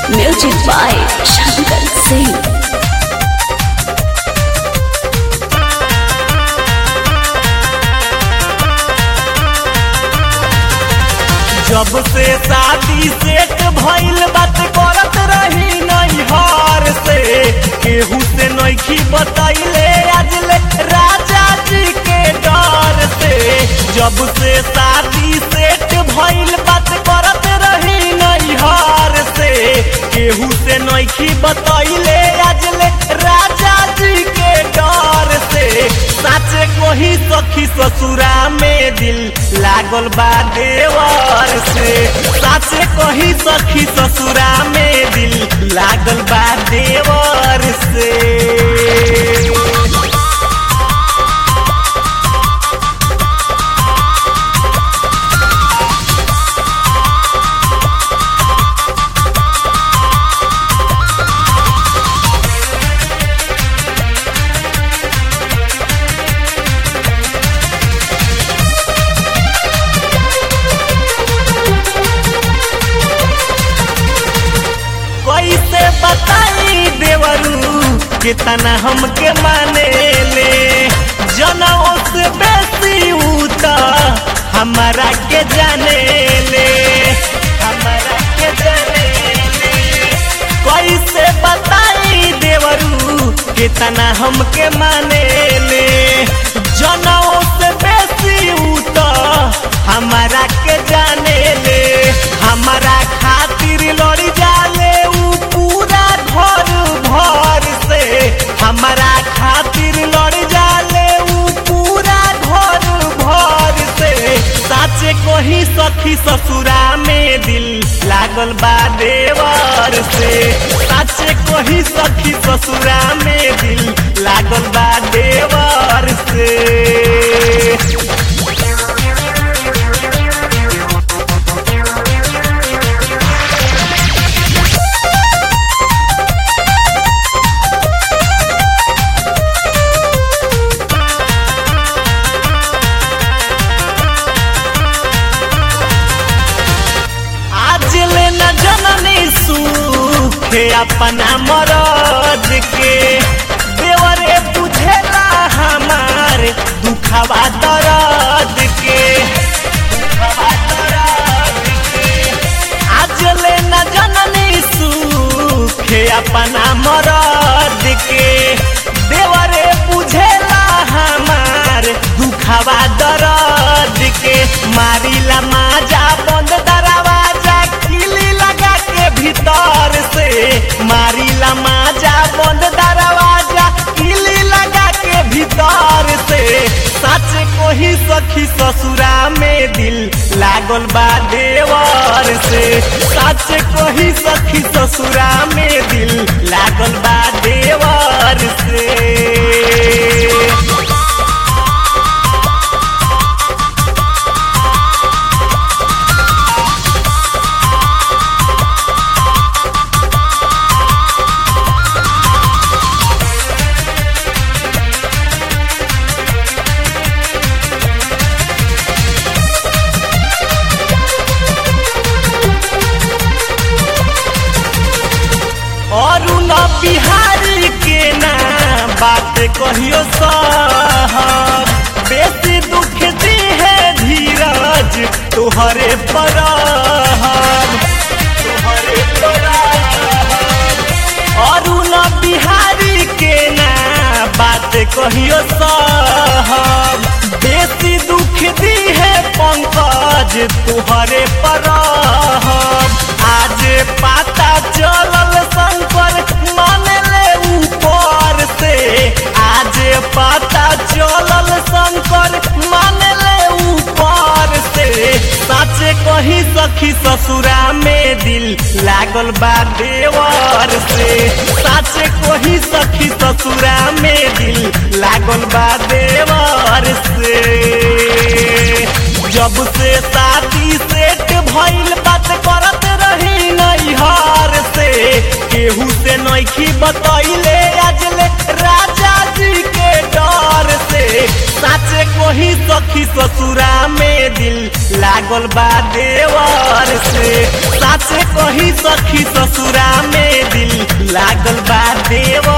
Music by Shankar Singh. जब से शादी सेट भइल बात करत रही नैहर से केहू से नैखी बतैले आजले राजा जी के डर से जब से शादी सेट भइल बात करत रही नैहर से केहू से नैखी बतैले आजले राजा जी के डर से साचे कोही सखी ससुरा में दिल लागल बा देवर से साचे कोही सखी ससुरा में दिल लागल बा देवर से कैसे बताई देवरू कितना हमके माने ले जनों से बेसी उता हमारा के जाने ले हमारा के जाने ले कैसे बताई देवरू कितना हमके माने ले जनों से बेसी उता हमारा के जाने ले हमारा खातिर लड़ी जाले ऊ पूरा घर भर से हमारा खातिर लड़ जाले ऊ पूरा घर भर से साचे कोही सखी ससुरा में दिल लागल बा देवर से साचे कोही सखी ससुरा में दिल लागल बा देवर से आज ले न जननी सुखे अपना मरद के देवरे बुझेला हमार दुखवा दर्द के दुखवा दर्द के आज ले न जननी सुखे अपना मरद के देवरे बुझेला हमार दुखवा दर्द के मारिला माजा बंद दरवाजा किली लगा के भीतर से मारिला माजा बंद दरवाजा किली लगा के भीतर से सच कोही सखी ससुरा में दिल लागल बा देवर से सच कोही सखी ससुरा में दिल लागल बा देवर से और न बिहारी के ना बात कहियो साहब बेसी दुख दी है धीरज तुहरे पर तुहरे और न बिहारी के ना बात कहियो साहब बेसी दुख दी है पंकज तुहरे पर आज पता चलल शंकर माने ले ऊपर से आज पता चलल शंकर माने ले ऊपर से सच कही सखी ससुरा में दिल लागल बा देवर से सच कही सखी ससुरा में दिल लागल बा देवर से जब से शादी सेट भइल बात करत रही नैहर से केहू से नैखी बतैले आजले राजा जी के डर से साचे कोही सखी ससुरा में दिल लागल बा देवर से साचे कही सखी ससुरा में दिल लागल बा देवर